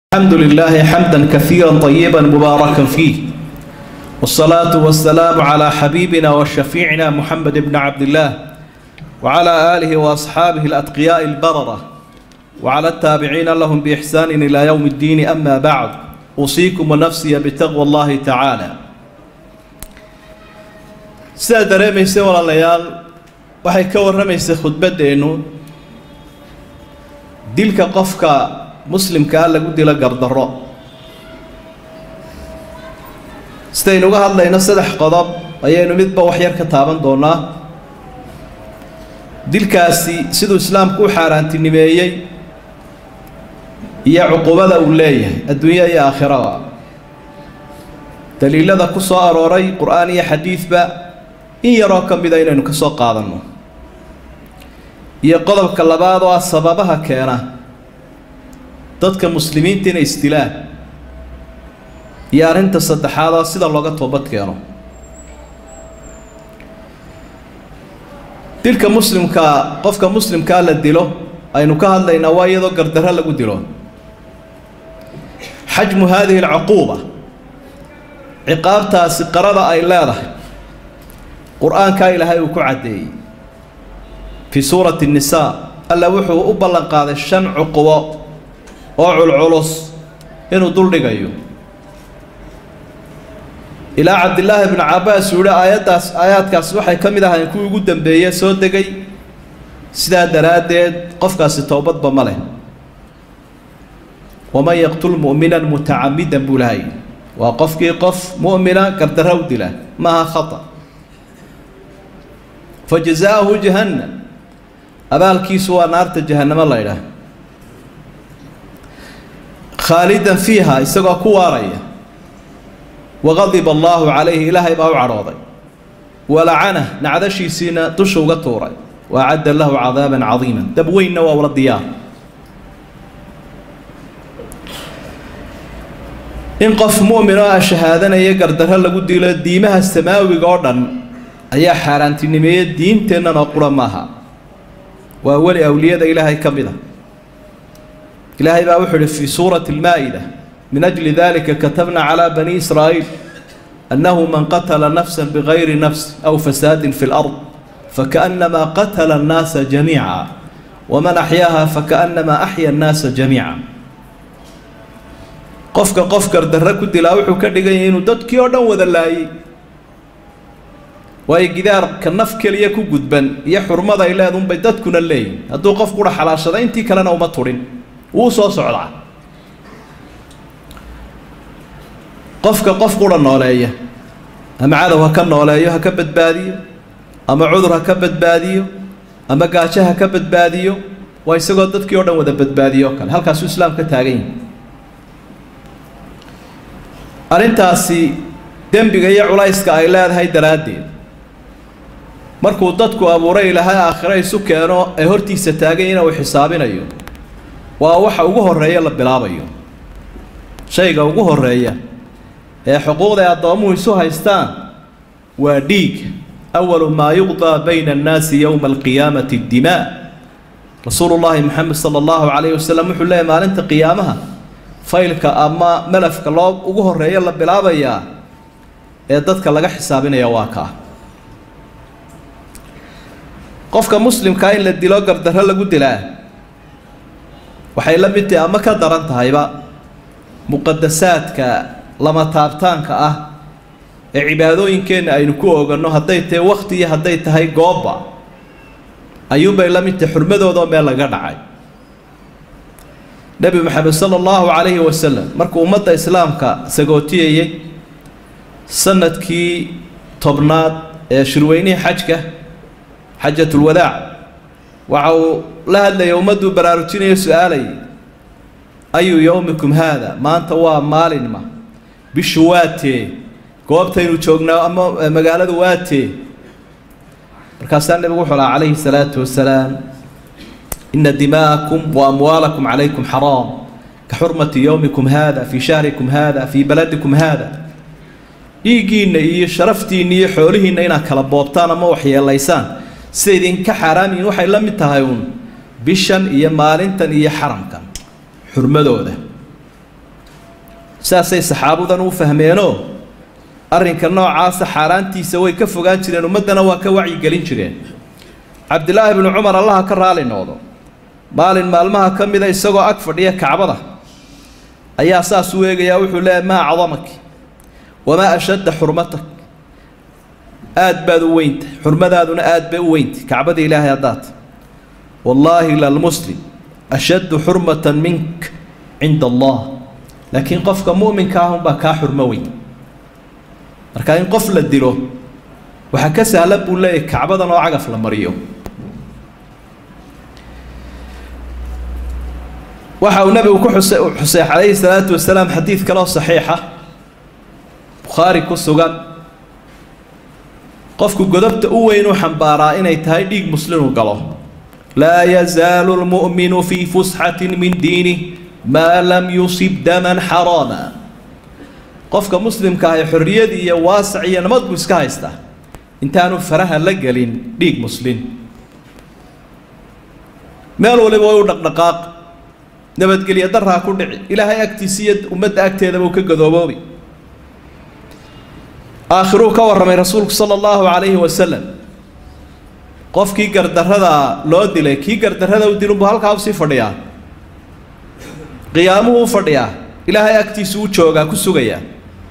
الحمد لله حمدا كثيرا طيبا مباركا فيه والصلاة والسلام على حبيبنا وشفيعنا محمد بن عبد الله وعلى آله وأصحابه الأتقياء البررة وعلى التابعين لهم بإحسان إلى يوم الدين أما بعد أوصيكم ونفسي بتقوى الله تعالى sidaa dareemaysa walaalayaal waxay ka warramaysay khudbaddeennu dilka qofka muslimkaa lagu dilo gardarro sidaynu uga hadlayno saddex qodob ayaynu midba wax yar ka taaban doonaa dilkaasi siduu islaamku u xaaraantinimeeyey iyo cuqubada uu leeyahay adduunya iyo aakhiraba daliilada ku soo arooray qur-aan iyo xadiidba in yaroo ka mida inaynu ka soo qaadanno iyo qodobka labaad oo ah sababaha keena dadka muslimiinta inay isdilaan iyo arrinta saddexaad oo sida looga toobad keeno dilka muslimkaa qofka muslimkaa la dilo aynu ka hadlaynaa waa iyadoo gardarro lagu dilo xajmu haadihi alcuquuba ciqaabtaasi qarada ay leedahay qur-aankaa ilaahay uu ku caddeeyey fii suurati الnisaa alla wuxuu u ballan qaaday shan cuqubo oo culculus inuu duldhigayo ilaa cabdillaahi bnu cabbaas uu yihi aayaddaas aayaadkaasi waxay ka mid ahayn kuwii ugu dambeeye soo degay sidaa daraaddeed qofkaasi towbadba ma leh waman yaqtul mu'minan mutacamidan buu lahay waa qofkii qof mu'mina gardarra u dila maaha khata fa jazaa'ahu jahannam abaalkiisu waa naarta jahannamo la ydhaah khaalidan fiiha isagoo ku waaraya waqadiba allaahu calayhi ilaahay baa u cadhooday walacanah nacdashiisiina dusha uga tuuray wa acadda lahu cadaaban cadiima dab weynna waa ula diyaar in qof mu'min oo ah shahaadanaya gardarro lagu dilo diimaha samaawiga oo dhan ayaa xaaraantinimeeya diinteennan oo qura maaha waa weli awliyada ilaahay ka mid a ilaahay baa wuxuu ihi fii suurati almaa'ida min ajli dalika katabna calaa bani israa'iil annahu man qatala nafsa bigayri nafs aw fasaadin fi lard fakaأnnamaa qatala annaasa jamiica waman axyaaha fakaأnnamaa axya annaasa jamiica qofka qof gardarro ku dilaa wuxuu ka dhigan yahay inuu dadkii oo dhan wada laayay waayo gidaarka naf keliya ku gudban iyo xurmada ay leedunbay dadkuna leeyihin hadduu qof qura xalaashada intii kalena uma tudhin wuu soo socdaa qofka qof qura nooleeya ama cadow ha ka nooleeyo ha ka badbaadiyo ama cudur ha ka badbaadiyo ama gaajo ha ka badbaadiyo waa isagoo dadkii o dhan wada badbaadiyo o kale halkaasuu islaam ka taagan yahi arrintaasi dembiga iyo culayska ay leedahay daraaddeed markuu dadku abuuray ilaahay aakhiro isu keeno ee hortiisa taagay ina uu xisaabinayo waa waxa ugu horreeya la bilaabayo shayga ugu horreeya ee xuquuqda ay addoomuhu isu haystaan waa dhiig awalu maa yuqdaa bayna annaasi yowma alqiyaamati dimaa rasuulu llaahi moxamed sala allahu calayhi wasalam wuxuu leeyahy maalinta qiyaamaha faylka ama melafka loo ugu horreeya la bilaabayaa ee dadka laga xisaabinaya waa kaa qofka muslimkaa in la dilo gardarro lagu dilaa waxay la mid tahay ama ka daran tahayba muqadasaadka lama taabtaanka ah ee cibaadooyinkeenna aynu ku oganno hadday tahay wakhti iyo hadday tahay goobba ayuunbay la mid tahay xurmadoodoo meel laga dhacay nebi maxamed sala allahu calayhi wasalam markuu ummadda islaamka sagootiyayey sanadkii tobnaad ee shirweynihii xajka xajatulwadaac waxa uu la hadlayay ummadduu baraarujinayo su-aalayay ayu yowmikum haada maanta waa maalinma bishu waatee goobtaynu joognaa ama magaaladu waatee markaasaa nebigu wuxuu lahaa calayhi salaatu wasalaam ina dimaa'akum wa amwaalakum calaykum xaraam ka xurmati yowmikum haada fii shahrikum haada fii baladikum haada dhiiggiinna iyo sharaftiinna iyo xoolihiinna inaad kala boobtaan ama waxyeelaysaan sida idinka xaaraam yihiin waxay la mid tahay uun bishan iyo maalintan iyo xaramkan xurmadooda saasay saxaabadan u fahmeenoo arrinka noocaasa xaaraantiisa way ka fogaan jireen ummaddana waa ka wacyigelin jireen cabdilaahi bnu cumar allaha ka raali noqdo maalin maalmaha ka mida isagoo ag fadhiya kacbada ayaa saas u eegayaa wuxuu leeyahy maa acdamak wamaa ashadda xurmatak aad baad u weyntahy xurmadaaduna aad bay u weyntay kacbada ilaahay haddaad wallaahi lalmuslim ashaddu xurmatan mink cinda allah laakiin qofka mu'minka ah unbaa kaa xurmo weyn marka in qof la dilo waxaa ka sahlan buu leeyahy kacbadan oo cagaf la mariyo waxa uu nabigu ku xuse xusay calayhi salaatu wasalaam xadiid kaloo saxiixa bukhaari ku sugan qofku godobta u weyn u xambaaraa inay tahay dhiig muslimu galo laa yazaalu lmu'minu fii fusxatin min diinih maa lam yusib daman xaraama qofka muslimka ahi xorriyad iyo waasac iyo nabad buu iska haystaa intaanu faraha la gelin dhiig muslin meel waliba way u dhaqdhaqaaq nabadgelyo daraa ku dhici ilaahay agtiisa iyo ummadda agteedaba uu ka gadooboobi aakhiruu ka warramay rasuulku sala allahu calayhi wasalam qofkii gardarrada loo dilay kii gardarrada u dilunbuu halkaa usii fadhiyaa qiyaamuhu u fadhiyaa ilaahay agtiisu u joogaa ku sugayaa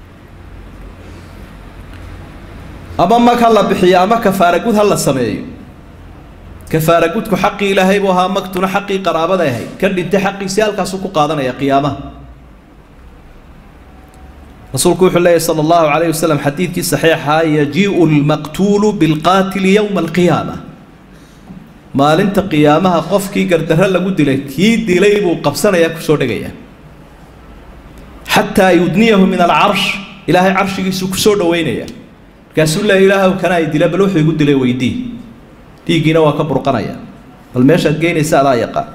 ama mag ha la bixiyo ama kafaara gud ha la sameeyo kafaara gudku xaqii ilaahay buu ahaa magtuna xaqii qaraabaday ahayd kan dhintay xaqiisii halkaasuu ku qaadanaya qiyaamaha rasuulku wuxuu leeyahy sala allahu calayhi wasalam xadiidkii saxiixaa yajii'u lmaqtuulu bilqaatili yowma alqiyaama maalinta qiyaamaha qofkii gardarro lagu dilay kii dilay buu qabsanayaa kusoo dhegaya xataa yudniyahu min alcarsh ilaahay carshigiisuu kusoo dhaweynaya markaasuu leeya ilaahw kana ay dila bal wuxuu igu dilay weydii dhiiggiina waa ka burqanaya bal meeshaad geynaysa adaa yaqaan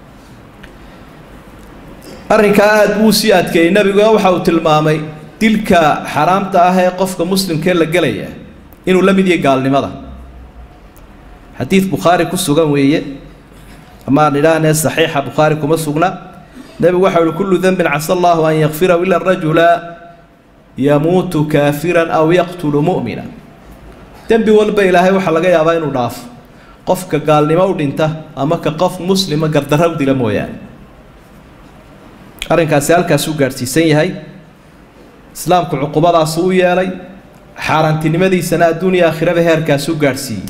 arrinkaa aada buu sii adkeeyey nebiguga waxa uu tilmaamay dilka xaraamta ah ee qofka muslimkee la gelaya inuu la mid yahay gaalnimada xadiid bukhaari ku sugan weeye amaan idhaahnee saxiixa bukhaari kuma sugna nebigu waxa uhi kullu denbin casa allahu an yakfirahu ila rajula yamuutu kaafiran aw yaqtulu mu'mina dembi walba ilaahay waxaa laga yaabaa inuu dhaafo qofka gaalnimo u dhinta ama ka qof muslima gardarra u dila mooyaane arrinkaasi halkaasuu gaadhsiisan yahay islaamku cuqubadaasu u yeelay xaaraantinimadiisana adduuniya aakhiraba heerkaasuu gaadhsiiyey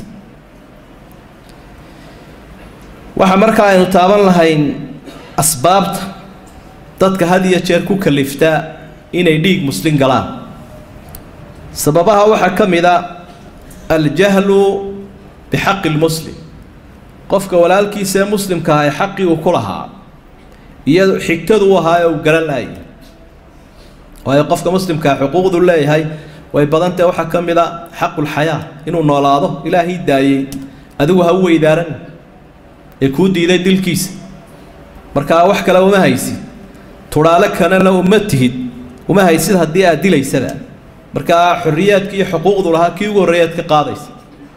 waxaa markaa aynu taaban lahayn asbaabta dadka had iyo jeer ku kaliftaa inay dhiig muslin galaan sababaha waxaa ka mid a aljahlu bixaqi lmuslim qofka walaalkiisa ee muslimka ah ee xaqii uu ku lahaa iyo xigtadu u ahaa ee uu garan laayay waayo qofka muslimkaa xuquuqdu leeyahay way badantahe waxaa ka mid a xaqulxayaa inuu noolaado ilaahii daayey adigu ha u weydaaran ee kuu diiday dilkiisa markaa wax kale uma haysid tudhaale kanena uma tihid uma haysid haddii aad dilaysada markaa xorriyaadki iyo xuquuqdu lahaa kii ugu horreeyaad ka qaadaysa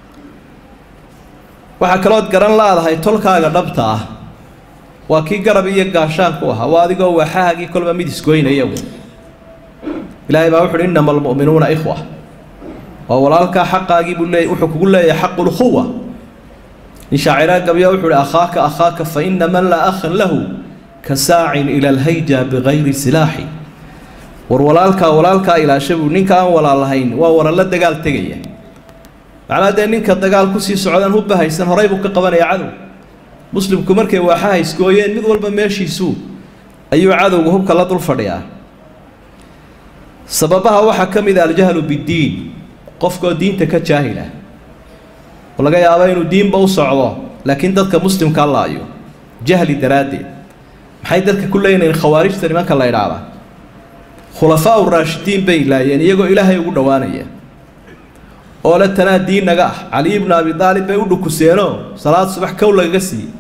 waxaa kalood garan laadahay tolkaaga dhabta ah waa kii garab iyo gaashaan ku ahaa waa adigoo waaxahagii kolba mid isgoynaya wey ilaahay baa wuxu uhi innama almu'minuuna ikhwa waa walaalkaa xaqaagii buu leey wuxuu kugu leeyahay xaqu lkhuwa nin shaaciraa gabya wuxuu uhi akhaaka akhaaka fa ina man laa akhan lahu ka saacin ila alhayja bigayri silaaxi war walaalkaa walaalkaa ilaasha buu ninka aan walaal lahayn waa waralla dagaal tegaya macnaa dee ninka dagaal kusii socdaan hubba haysan horay buu ka qabanaya cadow muslimku markay waaxaha isgooyeen mid walba meeshiisuu ayuu cadowga hubka la dul fadhiyaa sababaha waxaa ka mid a aljahlu biddiin qofkoo diinta ka jaahila oo laga yaabo inuu diinba u socdo laakiin dadka muslimka laayo jahli daraaddeed maxay dadka ku leeyihiin khawaarijta nimanka la idhaahdaa khulafaa uraashidiin bay laayeen iyagoo ilaahay ugu dhowaanaya oo le tanaa diin naga ah cali ibnu abi daalib bay u dhukuseenoo salaad subax kow lagaga siiyey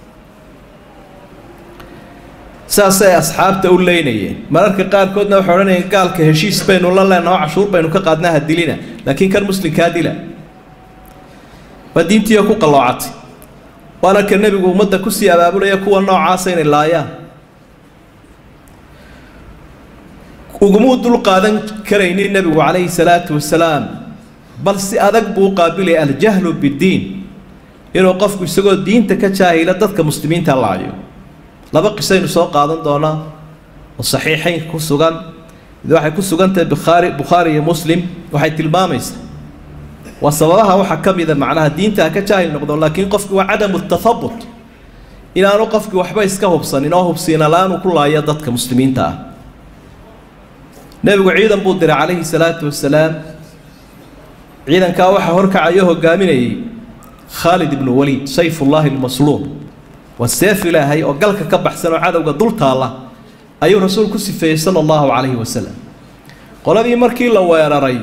saasay asxaabta u leynayeen mararka qaarkoodna waxay odhanayeen gaalka heshiis baynu la leenaho cashuur baynu ka qaadnaa ha dilina laakiin kan muslimkaa dila waa diintiioo ku qalloocatay waana ka nebigu ummadda kusii abaabulaya kuwa noocaasa inay laayaan ugumuu dul qaadan karaynin nebigu calayhi salaatu wasalaam bal si adag buu u qaabilaya aljahlu biddiin inuu qofku isagoo diinta ka jaahila dadka muslimiinta laayo laba qisaynu soo qaadan doonaa oo saxiixayn ku sugan mid waxay ku sugan tahay bukhaari bukhaari iyo muslim waxay tilmaamaysaa waa sababaha waxaa ka mida macnaha diinta ha ka jaahil noqdo laakiin qofki waa cadamu tathabut inaanu qofkii waxba iska hubsanin oo hubsiina la-aanu ku laayo dadka muslimiinta ah nebigu ciidan buu diray calayhi salaatu wasalaam ciidankaa waxaa horkacayo hogaaminayay khaalid ibnu waliid sayfullaahi almasluul waa seef ilaahay oo galka ka baxsan oo cadowga dul taalla ayuu rasuul ku sifeeyey sala allahu calayhi wasalam qoladii markii la weeraray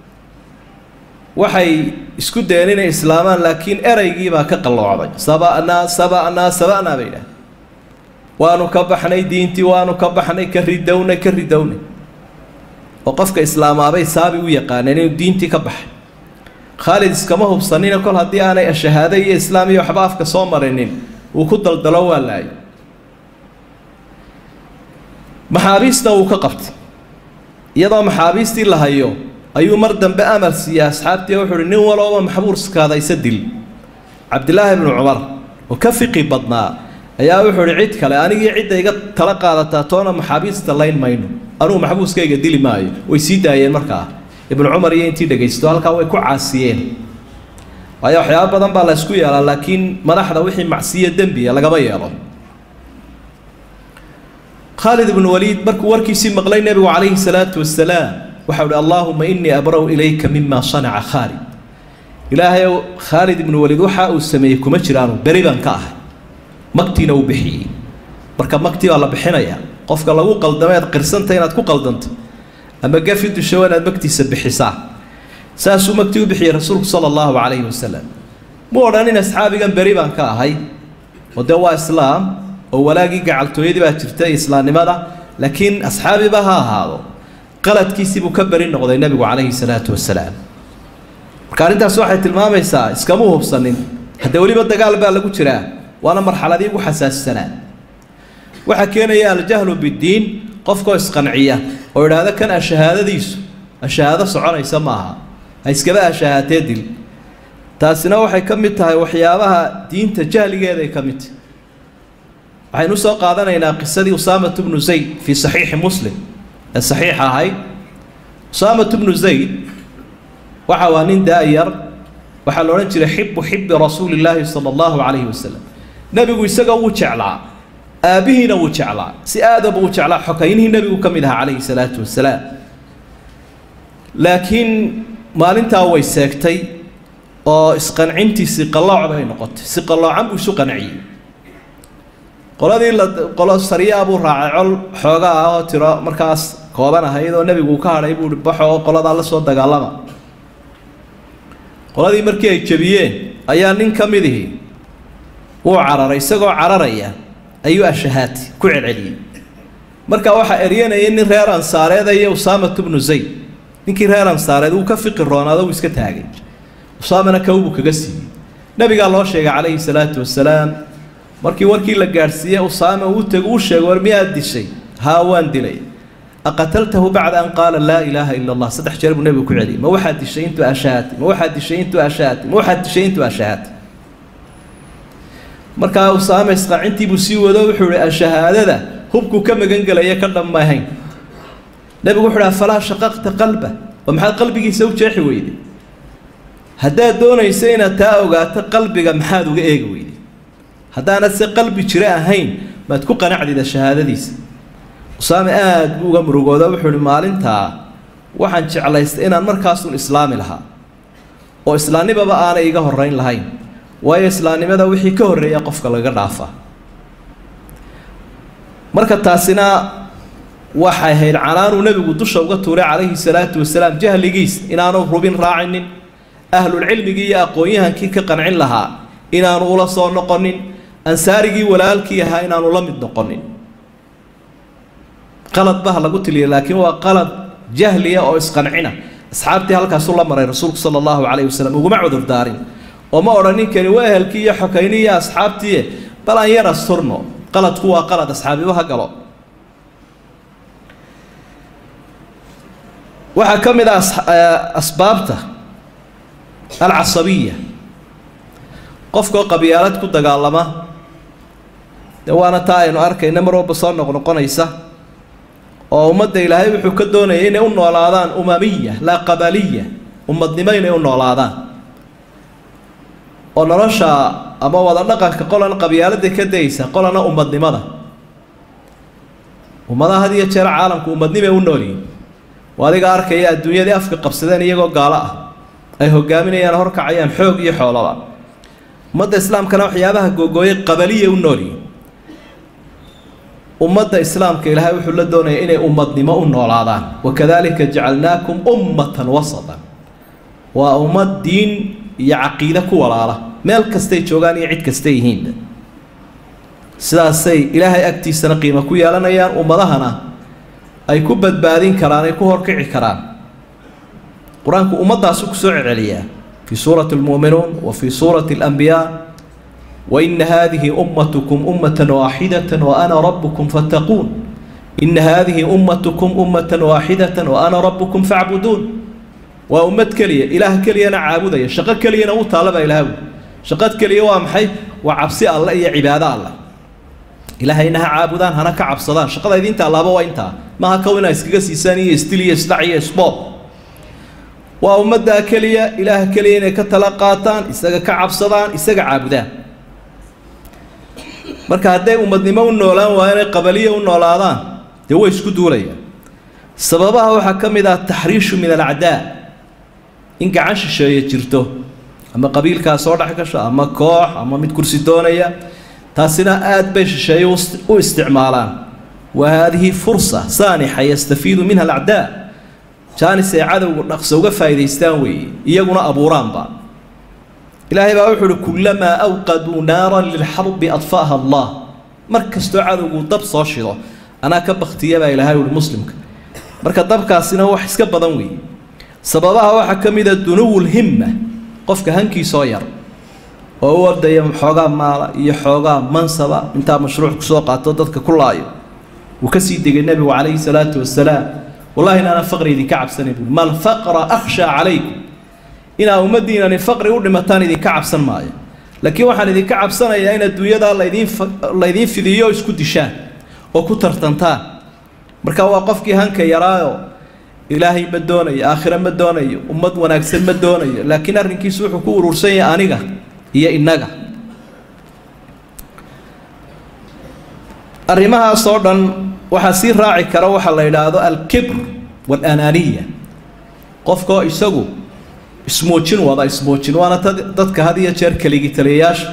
waxay isku dayeen inay islaamaan laakiin ereygiibaa ka qalloocday saba'naa saba'naa saba'naa bay idhaah waanu ka baxnay diintii waanu ka baxnay ka ridownay ka ridownay oo qofka islaamaabay saabi u yaqaaneen inuu diintii ka baxay khaalid iskama hubsanina kol haddii aanay shahaado iyo islaam iyo waxba afka soo marinin uu ku daldalo waa laayay maxaabiista uu ka qabtay iyadoo maxaabiistii la hayo ayuu mar dambe amar siiyey asxaabtii wuxuu uhi nin walooba maxbuuskaada isa dil cabdilaahi bnu cumar oo ka fiqi badnaa ayaa wuxuu uhi cid kale anigii cidda iga tala qaadataa toona maxaabiista layn mayno anugu maxbuuskayga dili maayo way sii daayeen markaa ibnu cumar iyo intii dhegaysto halkaa way ku caasiyeen waayo waxyaaba badan baa la ysku yeelaa laakiin madaxda wixii macsiyo dembiya lagama yeelo khaalid ibnu waliid markuu warkiisii maqlay nebigu calayhi salaatu wasalaam waxa uhi allaahuma inii abra'u ilayka mima sanaca khaalid ilaahayow khaalid ibnu waliid waxa uu sameeyey kuma jiraanu beri baan ka ahay magtiina uu bixiyey marka magtii baa la bixinayaa qofka lagu qaldameed qirsanta inaad ku qaldanto ama gafi dushow inaad magtiisa bixisaa saasuu magtii u bixiyey rasuulku sala allahu calayhi wasalam mu odhanin asxaabigan beri baan ka ahay oo dee waa islaam oo walaagii gacaltooyadii baa jirta islaamnimada laakiin asxaabiba ha ahaado qaladkiisii buu ka beri noqday nebigu calayhi salaatu wasalaam marka arrintaas waxay tilmaamaysaa iskamuu hubsanin haddee weliba dagaal baa lagu jiraa waana marxaladii ugu xasaasisanaa waxaa keenaya aljahlu biddiin qofkoo isqanciya oo idhaahda kan ashahaadadiisu ashahaado soconaysa maaha ha iskaba ashahaatee dil taasina waxay ka mid tahay waxyaabaha diinta jahligeeda ay ka mid tahay waxaynu usoo qaadanaynaa qisadii usaamat bnu zayd fii saxiixi muslim ee saxiixa ahayd usaamat bnu zayd waxa waa nin daayar waxaa la odhan jiray xibu xibi rasuuli illaahi sala allahu calayhi wasalam nebigu isaga wuu jeclaa aabbihiina wuu jeclaa si aadaba uu jeclaa xokaynihii nebigu ka mid ahaa calayhi salaatu wasalaam laakiin maalintaa way seegtay oo isqancintiisii qallooc bay noqotay si qalloocan buu isu qanciyey qoladii la qolo sariyaa buu raacay col xoogaa ah oo tiro markaas kooban ahayd oo nebigu uu ka hadhay buu hi baxo oo qoladaa la soo dagaalama qoladii markii ay jebiyeen ayaa nin ka midihii wuu cararay isagoo cararaya ayuu ashahaati ku celceliyey markaa waxaa eryanayay nin reer ansaareed iyo usaamat bnu zayd ninkii reer ansaareed wuu ka fiqi roonaado wuu iska taagay usaamana kawbuu kaga siiyey nabigaa loo sheegay calayhi salaatu wasalaam markii warkii la gaadhsiiyey usaame uu tego uu sheegay war miyaad dishay haa waan dilay aqataltahu bacda an qaala laa ilaaha ila allah saddex jeer buu nebigu ku celiyey ma waxaad dishay intuu ashahaati ma waxaad dishay intuu ashahaati ma waxaad dishay intuu ashahaati markaa usaame isqaacintii buu sii wado wuxuu ihi ashahaadada hubkuu ka magan gelaya ka dhammahayn nebigu wuxuu ihi afalaa shaqaqta qalba oo maxaad qalbigiisa u jeexi weyday haddaad doonayso inaad taa ogaato qalbiga maxaad uga eegi weyday haddaanad se qalbi jire ahayn maad ku qanacdida shahaadadiisa usaame aada buu uga murugooda wuxuu ihi maalintaa waxaan jeclaystay inaan markaasun islaami lahaa oo islaamnimaba aanay iga horrayn lahayn waayo islaamnimada wixii ka horreeya qofka laga dhaafaa marka taasina waxay ahayd canaanuu nebigu dusha uga tuuray calayhi salaatu wasalaam jahligiis inaanu rubin raacinin ahlulcilmigii iyo aqoon-yahankii ka qancin lahaa inaanu ula soo noqonin ansaarigii walaalkii ahaa inaanu la mid noqonin qalad baha lagu tiliya laakiin waa qalad jahliya oo isqancina asxaabtii halkaasuu la maray rasuulku sala allahu calayhi wasalam uguma cudur daarin oo ma odhanin kani waa ehelkii iyo xokaynii iyo asxaabtii bal aan yar asturno qaladku waa qalad asxaabiba ha galo waxaa ka mid ah asbaabta alcasabiya qofkoo qabyaalad ku dagaalama dee waana taa aynu arkayna mar walba soo noqnoqonaysa oo ummadda ilaahay wuxuu ka doonayay inay u noolaadaan umamiya laa qabaliya ummadnimo inay u noolaadaan oo nolosha ama wada dhaqanka qolana qabyaalada ka daysa qolana ummadnimada ummadaha had iyo jeer caalamku ummadnimay u noolyihin oo adiga arkaya adduunyadii afka qabsadeen iyagoo gaalo ah ay hogaaminayaan horkacayaan xoog iyo xoolaba ummadda islaamkana waxyaabaha googooyay qabaliya u noolyihin ummadda islaamka ilaahay wuxuu la doonaya inay ummadnimo u noolaadaan wakadalika jacalnaakum ummatan wasatan waa ummad diin iyo caqiide ku walaala meel kastay joogaan iyo cid kastay yihiinba sidaasay ilaahay agtiisana qiimo ku yeelanayaan ummadahana ay ku badbaadin karaan ay ku horkici karaan qur-aanku ummaddaasu kusoo celceliyaa fii suurati almu'minuun wa fii suurati alambiyaa وإن هذه أمتكم أمة واحدة وأنا ربكم فاتقون إن هذه أمتكم أمة واحدة وأنا ربكم فاعبدون وأمة كلية إله كلية أنا عابدة شقة كلية أنا طالب إله شقة كلية وامحي وعبسي الله إيا عبادة الله إله إنها عابدان هنا كعب صدان شقة إذا أنت الله بوا أنت ما هكونا إسكيس إساني يستلي يسلعي يسبوب وأمة كلية إله كلية كتلقاتان إساق كعب صدان إساق عابدان marka hadday ummadnimo u noolaan waa inay qabaliya u noolaadaan dee way isku duulayaan sababaha waxaa ka mid ah taxriishu min alacdaa in gacan shisheeye jirto ama qabiilkaa soo dhex gasho ama koox ama mid kursi doonaya taasina aad bay shisheeye u isticmaalaan wa haadihi fursa saanixa yastafiidu minha alacdaa jaanis ay cadowgu dhaqso uga faa'idaystaan weeye iyaguna abuuraanba ilaahay baa wuxuu uhi kullamaa awqaduu naaran lilxarbi adfa'ha allah mar kastoo cadowgu dab soo shido anaa ka baktiya baa ilaahay uhi muslimka marka dabkaasina wax iska badan weeye sababaha waxaa ka mid a dunuwu lhimma qofka hankiisoo yar oo u ordaya xoogaa maala iyo xoogaa mansaba intaa mashruuc kusoo qaato dadka ku laayo wuu ka sii degay nebigu calayhi salaatu wasalaam wallahi inaana faqri idinka cabsanay buui mal faqra akhshaa calaykum inaa ummaddiinani faqri u dhimataan idinka cabsan maayo laakiin waxaan idinka cabsanayaa in adduunyadaa laydiin laydiin fidiyo oo isku dishaan oo ku tartantaan marka waa qofkii hanka yaraayo ilaahay ma doonayo aakhire ma doonayo ummad wanaagsan ma doonayo laakiin arrinkiisu wuxuu ku urursan yahay aniga iyo innaga arrimahaas oo dhan waxaa sii raaci kara waxaa la yidhaahdo alkibr waalaanaaniya qofkoo isagu ismuujin wada ismuujin waana dadka had iyo jeer keligii taliyayaasha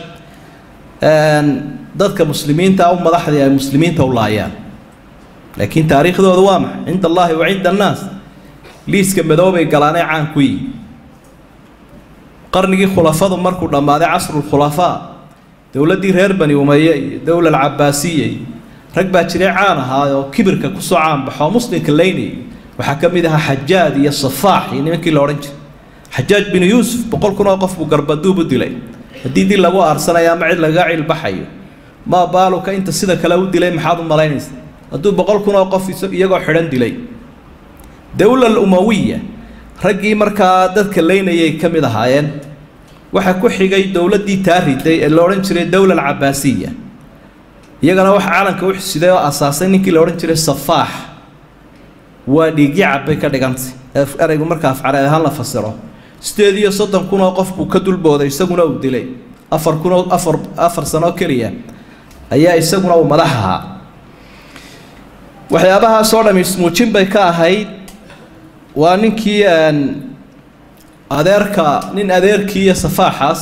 dadka muslimiinta u madaxdii ay muslimiinta u laayaan laakiin taariikhdooda waa maxay cinda allahi wa cinda annaas liiska madoobay galaanay caan ku yihi qarnigii khulafadu markuu dhammaaday casrulkhulafaa dowladdii reer bani umaye iyo dowla alcabaasiya iyo rag baa jiray caan ahaa oo kibirka kusoo caanbaxoo muslimka laynayay waxaa ka mid ahaa xajaad iyo safaax iyo nimankii la odhan jiray xajaaj binu yuusuf boqol kun oo qof buu garbaduub u dilay haddii dil lagu aarsanayo ama cid lagaga cilbaxayo maa baaluka inta sida kale u dilay maxaad u malaynaysa hadduu boqol kun oo qof iyagoo xidhan dilay dowla alumawiya raggii markaa dadka laynayay ka mid ahaayeen waxaa ku xigay dowladdii taa riday ee la odhan jiray dowla alcabaasiya iyagana waxa calanka u xisiday oo asaasay ninkii la odhan jiray safaax waa dhiigyacab bay ka dhigantay eraygu markaa afcareed ahaan la fasiro sideed iyo soddon kun oo qof buu ka dulbooday isaguna uu dilay afar kun oo afar afar sano keliya ayaa isaguna uu madax ahaa waxyaabahaasoo dham ismuujin bay ka ahayd waa ninkii adeerka nin adeerkii iyo safaaxaas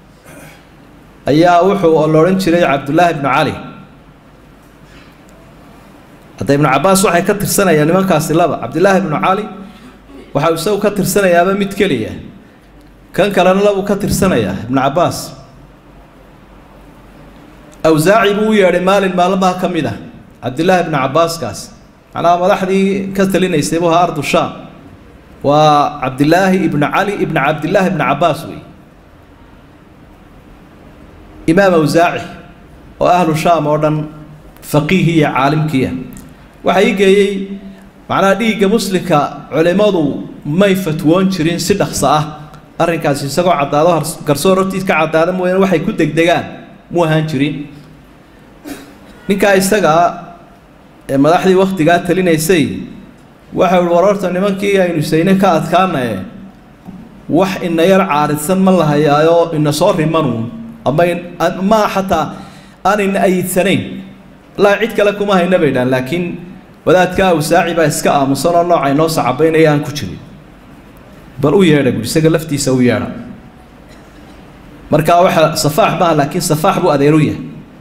ayaa wuxuu la odhan jiray cabdullaahi ibnu cali hadda ibnu cabaas waxay ka tirsanayaan nimankaasi laba cabdillaahi ibnu cali waxau isagu ka tirsanayaaba mid keliya kan kalena labuu ka tirsanayaa ibnu cabaas awsaaci buu u yeedhay maalin maalmaha ka mid ah cabdillaahi ibnu cabaaskaas macnaha madaxdii ka talinaysay buu ahaa ardu shaam waa cabdillaahi ibnu cali ibnu cabdillaahi ibnu cabaas wey imaam awsaaci oo ahlu shaam oo dhan faqiihi iyo caalimkiiah waxaa ii geeyey macnaha dhiigga muslimka culimmadu may fatwoon jirin si dhaqso ah arrinkaasi isagoo caddaado garsoor hortiis ka caddaada mooyaane waxay ku degdegaan mu ahaan jirin ninkaa isagaa ee madaxdii wakhtigaa talinaysay waxa uhi war horta nimankii aynu sayne ka adkaanaye wax ina yar caaridsan ma lahayaayo ina soo rimanuun ama ma xataa aan ina ayidsanayn laa cid kale kuma hayna bay dhahan laakiin wadaadka awsaaci baa iska aamusan oo nooca inoo sacabaynaya aan ku jirin bal u yeedha buui isaga laftiisa u yeedha markaa waxa safaax maaha laakiin safaax buu adeeru yahay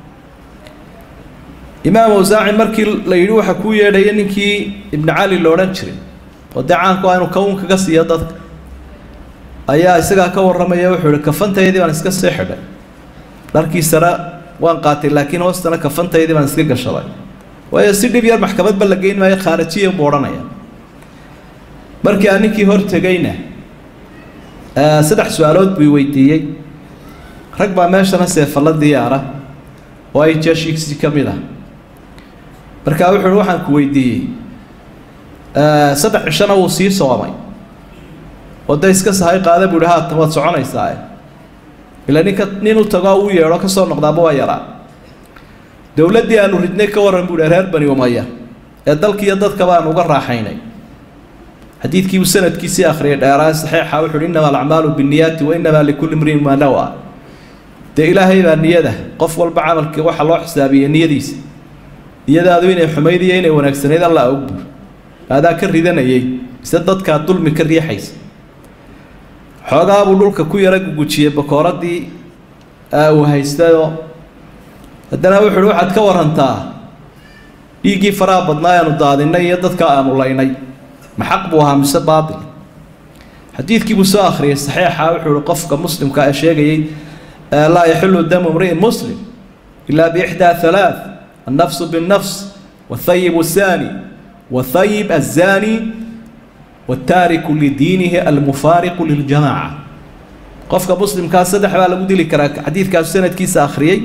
imaam awsaaci markii la yidhi waxa kuu yeedhaya ninkii ibnu cali lo odhan jiray oo dee caanku ah inuu kawn kaga siiyo dadka ayaa isagaa ka warramaya wuxuu ihi kafantaydii baan iska sii xidhay dharkiisana waan qaatay laakiin hoostana kafantaydii baan iska gashaday waayo si dhib yar maxkamadba la geyn maayo khaarajiya buu odhanaya markii aan ninkii hor tegayna saddex su-aalood buu weydiiyey rag baa meeshana seefalla diyaara oo ay jeeshiisi ka mid ah markaa wuxu uhi waxaan ku weydiiyey saddex cishona wuu sii soomay oo da iska sahay qaada buu ihi haatan waad soconaysaa ila ninka nin u tagoo u yeedho ka soo noqdaaba waa yaraa dowladdii aanu ridnay ka warran buu ihi reer bani umaya ee dalkiiyo dadkaba aan uga raaxaynay xadiidkii uu sanadkiisii akhriyay dheeraa saxiixa wuxu uhi innama alacmaalu binniyaati wa innamaa likulli imriin maa nawa dee ilaahay baa niyada qof walba camalkii waxa loo xisaabiyey niyadiisa niyadaadu inay xumayd iyo inay wanaagsanayd alla og buur aadaa ka ridanayay mise dadkaa dulmi ka riixaysa xoogaabuu dhulka ku yara gugujiyey bakooradii uu haystayoo haddana wuxu uhi waxaad ka warantaa dhiiggii faraha badnaa aanu daadinay iyo dadka aanu laynay ma xaq buu ahaa mise baatil xadiidkii buu soo akhriyay saxiixa wuxuu uhi qofka muslimka ee sheegayay laa yaxilu damu imri'in muslim ilaa biixdaa halaath annafsu binnafs wathayib athani wathayib azani wataariku lidiinihi almufaariqu liljamaaca qofka muslimkaa saddex baa lagu dili karaa xadiidkaasu sanadkiisa akhriyey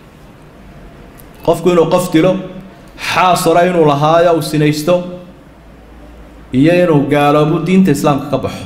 qofku inuu qof dilo xaas hore inuu lahaayo uu sinaysto iyo inuu gaaloobu diinta islaamka ka baxo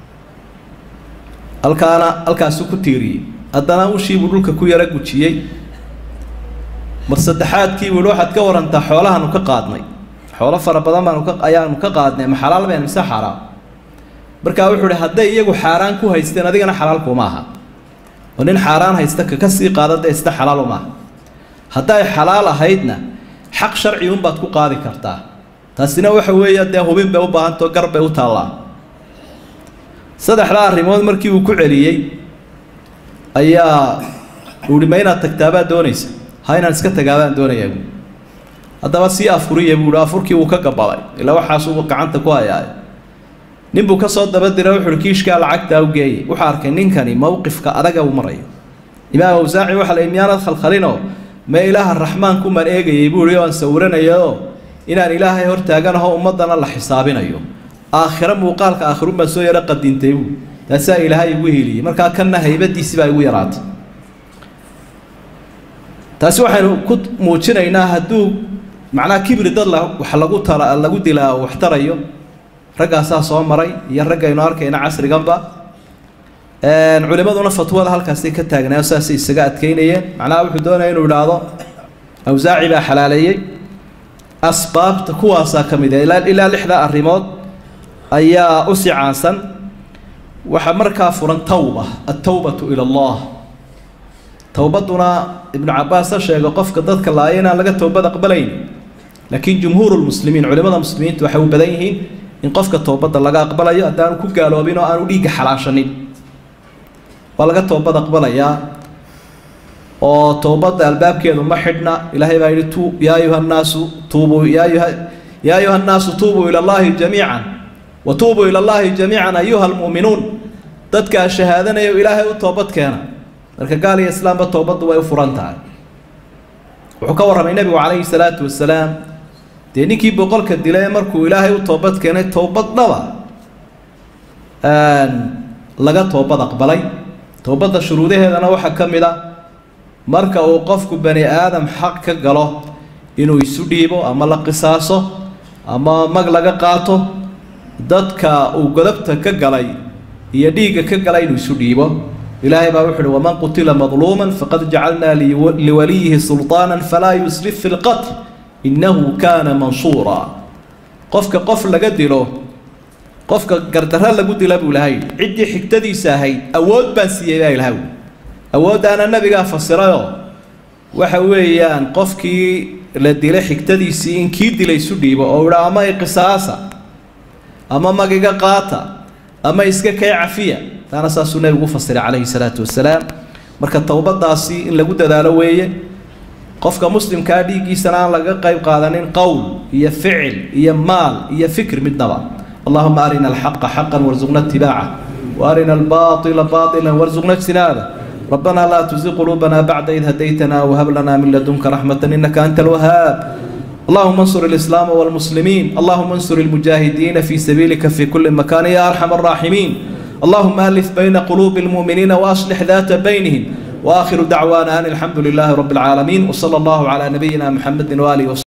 halkaana halkaasuu ku tiiriyey haddana ushiibuu dhulka ku yara gujiyey mar saddexaadkii buu waxaad ka warantaa xoolahaanu ka qaadnay xoolo fara badan baanu ka ayaanu ka qaadnay ma xalaal been mise xaaraam markaa wuxuu uhi hadday iyagu xaaraan ku haysteen adigana xalaal kuma aha oo nin xaaraan haysta kaka sii qaada dee isna xalaal uma aha hadday xalaal ahaydna xaq sharci unbaad ku qaadi kartaa taasina waxa weeye dee hubin bay u baahantao gar bay u taallaa saddexdaa arrimood markii uu ku celiyey ayaa uhi ma inaad tagtaabaa doonaysa ha inaan iska tagaabaan doonayaa buui haddaba sii afuriya buuhi afurkii wuu ka gabaday ilaa waxaasuu gacanta ku hayaayo nin buu ka soo daba dira wuxuuhi kiishkaa lacagtaa u geeyey wuxuu arkay ninkani mowqifka adaga uu marayo imaam awsaaci waxa la miyaanad khalkhalinoo ma ilaaha raxmaanku maan eegayay buuhi oo aan sawiranayaoo inaan ilaahay hortaaganaho ummaddana la xisaabinayo aakhiro muuqaalka aakhirun baan soo yaro qadintay buu taasaa ilaahay igu heliyey markaa kanna haybadiisi baa igu yaraatay taasi waxaynu ku muujinaynaa hadduu macnaha kibri dad la wax lagu tara lagu dilaa wax tarayo raggaasaa soo maray iyo raggaynu arkayna casriganba culimaduna fatwada halkaasay ka taagnaayo saasay isaga adkeynayeen macnaha wuxuu doonaya inuu idhaahdo awsaaci baa xalaaleeyey asbaabta kuwaasaa ka mid ah ilaa ilaa lixda arrimood ayaa u sii caansan waxaa markaa furan tawba altawbatu ila allah towbadduna ibnu cabbaas ha sheego qofka dadka laaya inaan laga towbad aqbalayn laakiin jumhuuru lmuslimiin culimada muslimiintu waxay u badan yihiin in qofka towbadda laga aqbalayo haddaanu ku gaaloobin oo aanu dhiigga xalaashanin waa laga toobad aqbalayaa oo towbadda albaabkeedu ma xidhna ilaahay baa yidhi tu yaa ayuha nnaasu tuubuu yaa ayuha yaa ayuha nnaasu tuubuu ila allahi jamiican wa tuubuu ila allahi jamiican ayuha almu'minuun dadkaa shahaadanaya ilaahay u toobad keena marka gaal iyo islaamba toobaddu way u furan tahay wuxuu ka warramay nebigu calayhi salaatu wasalaam dee ninkii boqolka dilay markuu ilaahay u toobad keenay toobad dhaba laga toobad aqbalay toobadda shuruudaheedana waxaa ka mid a marka uu qofku bani aadam xaq ka galo inuu isu dhiibo ama la qisaaso ama mag laga qaato dadka uu godobta ka galay iyo dhiigga ka galay inuu isu dhiibo ilaahay baa wuxu uhi waman qutila madluuman faqad jacalnaa liwaliyihi sulطaana falaa yusrif fi lqatl innahu kaana mansuura qofka qof laga dilo qofka gardarro lagu dila buu ilahay ciddii xigtadiisa ahayd awood baan siiyey baa ilahay awooddaana nabigaa fasirayoo waxa weeyaan qofkii la dilay xigtadiisii in kii dilay isu dhiibo oo idha ama iqisaasa ama magiga qaata ama iska kay cafiya taana saasuu nebigu u fasiray calayhi salaatu wasalaam marka towbadaasi in lagu dadaalo weeye qofka muslimkaa dhiiggiisana aan laga qayb qaadanin qowl iyo ficil iyo maal iyo fikr midnaba allahuma arina alxaqa xaqan warzuqna itibaaca waarina albaطila baطila warzuqna ijtinaaba ربنا لا تزغ قلوبنا بعد إذ هديتنا وهب لنا من لدنك رحمة إنك أنت الوهاب اللهم انصر الإسلام والمسلمين اللهم انصر المجاهدين في سبيلك في كل مكان يا أرحم الراحمين اللهم ألف بين قلوب المؤمنين وأصلح ذات بينهم وآخر دعوانا أن الحمد لله رب العالمين وصلى الله على نبينا محمد وآله وصحبه